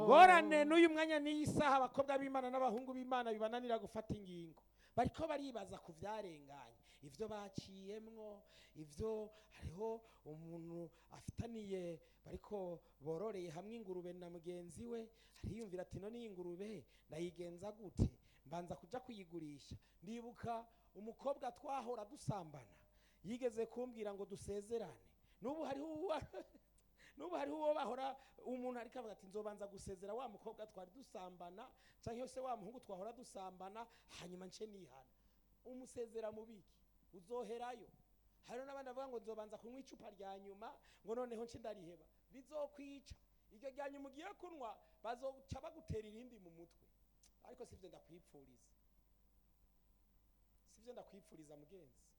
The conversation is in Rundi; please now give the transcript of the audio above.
ngorane n'uyu mwanya n'iyi saha abakobwa b'imana n'abahungu b'imana bibananira gufata ingingo bariko baribaza ku vyarenganye ivyo baciyemwo ivyo hariho umuntu afitaniye bariko bororeye hamwe ingurube na mugenzi we ariyumvira ati none iyi ngurube ndayigenza gute mbanza kuja kuyigurisha ndibuka umukobwa twahora dusambana yigeze kumbwira ngo dusezerane n'ubu hariho uwa n'ubu hariho uwo bahora umuntu ariko avuga ati nzobanza gusezera wa mukobwa twari dusambana cyangwa se wa muhungu twahora dusambana hanyuma nce nihana umusezera mu biki uzoherayo hariho n'abandi bavuga ngo nzobanza kunywa icupa rya nyuma ngo noneho nce ndariheba bizokwica iryo rya nyuma ugiye kunywa bazoca bagutera irindi mu mutwe ariko sivyo ndakwipfuriza sivyo ndakwipfuriza mugenzi